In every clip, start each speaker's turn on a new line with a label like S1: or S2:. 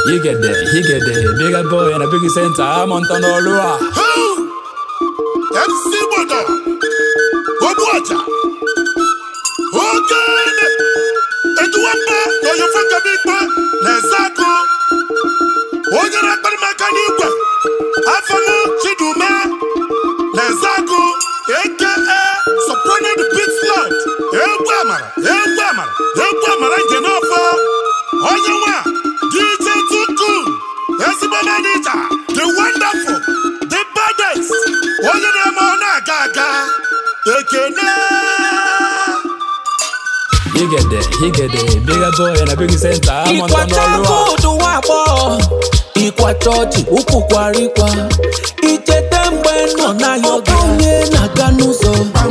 S1: Yigede, yigede, bigger boy and a big center, I'm on Tonolua.
S2: MC Gbọdọ Ogbu ọjà Ogene Eduwamba Oyofe Kabikpe na-eze akụ onye na-akparị m aka n'igwe Afọlụ Chidume na-eze akụ aka Soprano the Beat Lord egwu amara egwu amara egwu amara nke n'ọfọ onye nwa DJ Tuku ezigbo manija the wonderful the baddest onye na-eme ọ na-aga aga ekene
S1: Yigede, yigede, bigger boy and a big center, I'm on
S3: ịkwacha
S1: Tonolua.
S3: koodu nwa agbọghọ ịkwacha ọchị ụkwụ kwarịkwa icheta mgbe nọ na ya ọ bụ onye na-aga n'ụzọ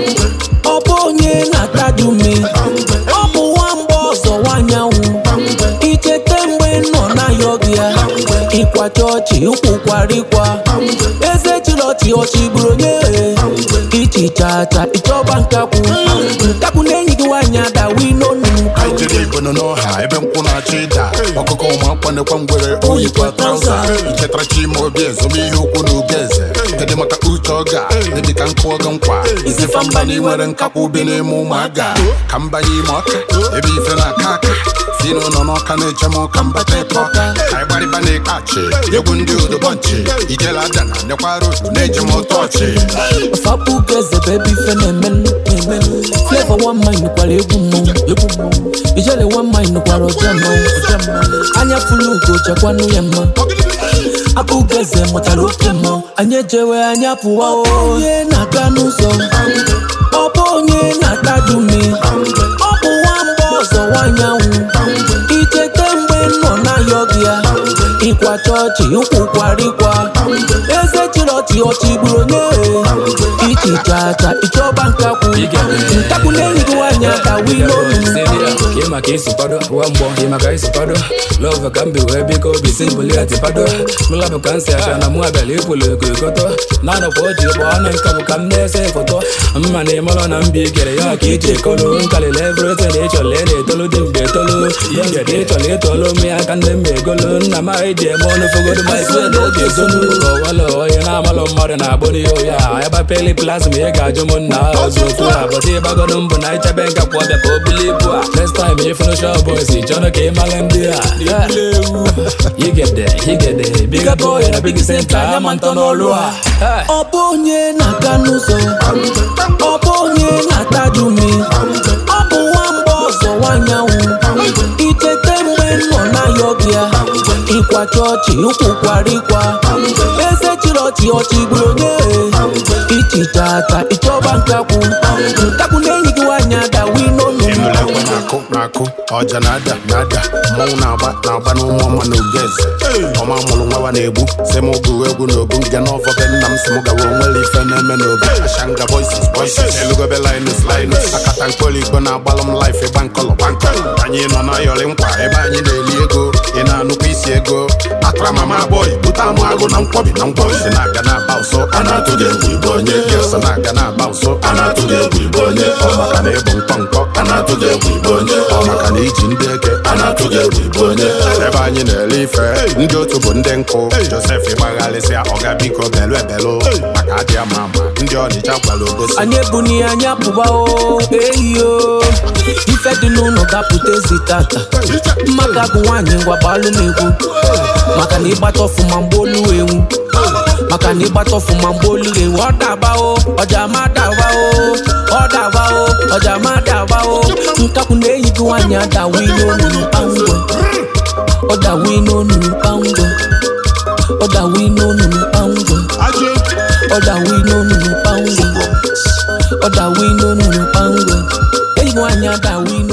S3: ọ bụ onye na-atadumi ọ bụ nwamba ọzọ nwanyanwụ icheta mgbe nọ na ya ọgụ ya ịkwacha ọchị ụkwụ kwarịkwa eze chiri ọchị ọchị gburu onye ichichacha ịchọba nkakwu nkakwu na-enyi gị nwaanyị adawi n'onu
S2: anyị jere igbo nọ n'ọha ebe nkwụ na-achọ ịda ọkụkọ ụmụ akwanekwa ngwere oyikwa trauza ichetara chima obi ezomihe ukwu na ugo eze kedu maka uche ọga dị ka nkụ ọgọ nkwa isi famba na nwere nkakwa ubi n'ime ụmụaga ka mbanye ime ọka ebe ife na-aka aka fino nọ n'ọka na-eche m ụka mbata eke ọka ka anyị gbarịba na-ekpe achị egwu ndị odobọnchi ijela adana nekwara otu na-eji m ụtọ ọchị
S3: Fapu geze baby ife na-emenụ na-emenụ Flavor one mind kwara egwu mmọnwụ egwu mmọnwụ Ijele one mind kwara ọja mmọnwụ ọja mmọnwụ Anya fulu ugo chekwanụ ya mma Apụ geze mụtara oke mmọnwụ Anyị ejewe anya pụwa o onye na-aga n'ụzọ Ọ bụ onye na-ataju mme Ọ bụ nwamba ọzọ nwanyanwụ Ichete mgbe nọ na yọgị ya Ịkwa chọọchị ụkwụ kwarịkwa Eze chiri ọchị ọchị gburu onye ichichacha ịchọba nkakwu nkakwu na-enyi gị nwaanyị adawi n'olu
S1: Ke maka isi kwado, ụwa mgbọ, ke maka isi kwado Love ka mbi wee biko obi simboli ati pado Mụla bụ ka nsi aka na mụ abịala ikwulu eko ekoto Na-anọkwa oji ụgbọ ọnụ nka bụ ka m na-ese foto Mma na ịmalụ na mbi kere ya ka iji ekolo Nkalịla everything ịchọla ị na-etolu dị mgbe etolu Yigede ịchọla ịtolu ụmụ ya ka nne m egolo Nna m anyị ji eme ọnụ fogodo ma isi na oge ezonu Ọwalụ onye na-amalụ mmadụ na-agbụ n'ihe ya Ebe peli plasma ị ga-ajụ m nna ọzọ otu a Bọdị ịgbagodo mbụ na ichebe nkakwu ọbịa ka o buli ibu a Next time ịfụnụ shop boys chọrọ ka ị mara ndị a Yigede, yigede, bigger boy na big center, I'm on Tonolua. Hey.
S3: ọ bụ onye na-aga n'ụzọ ọ bụ onye na-ataju mme ọ bụ nwamba ọzọ nwanyanwụ ichete mgbe nọ na yọgị ya ịkwa chọọchị ụkwụ kwarịkwa eze chiri ọchị ọchị gburu onye ichichacha ịchọba nkakwu nkakwu na-enyi gị nwaanyị adawi n'olu
S2: ịnụla ekwe na-akụ na-akụ ọja na-ada na-ada mmọnwụ na-agba na-agba n'ụmụ ọma na ugeze ọma mụrụ nwawa na-egbu si m gụrụ egwu na obu nge n'ọfọ be nna m si m gawa onwere ife na-eme n'obi ashanga voices voices elugobe linus linus akata mkpọrọ igbo na-agbalụ m life ịgba nkọlọ gba nkọlọ anyị nọ n'ayọrị nkwa ebe anyị na-eli ego ị na-anụkwa isi ego atara mama boy bute anụ agụ na nkwọbi na nkwọbi si na-aga na-aba ụsọ a na-atụ gị egwu igbo onye gị na-aga na-aba ụsọ a na-atụ gị egwu igbo onye ọ maka na ịbụ nkọ nkọ a na-atụ gị egwu igbo onye ọ maka na iji ndị eke a na-atụ gị egwu igbo onye ebe anyị na-ele ife ndị otu bụ ndị nkụ josef ịgbagharịsịa ọga biko belu ebelu maka adị ama ama ndị ọnịcha gwara obosi
S3: anyị ebuni anya pụba o eyi o ife dị n'ụlọ dapụta ezi tata maka gụ nwaanyị ngwa gbalụ n'egwu maka na ịgbata ọfụma mgbe olu enwu maka na ịgbata ọfụma mgbe olu enwu ọ daba o ọja ma daba o ọ daba o ọja ma daba o nkakwu na-eyi gị nwaanyị adawi n'onu kpamgbe ọ dawi n'onu kpamgbe ọ dawi n'onu kpamgbe ọ dawi n'onu kpamgbe ọ dawi n'onu kpamgbe enyi nwaanyị adawi n'onu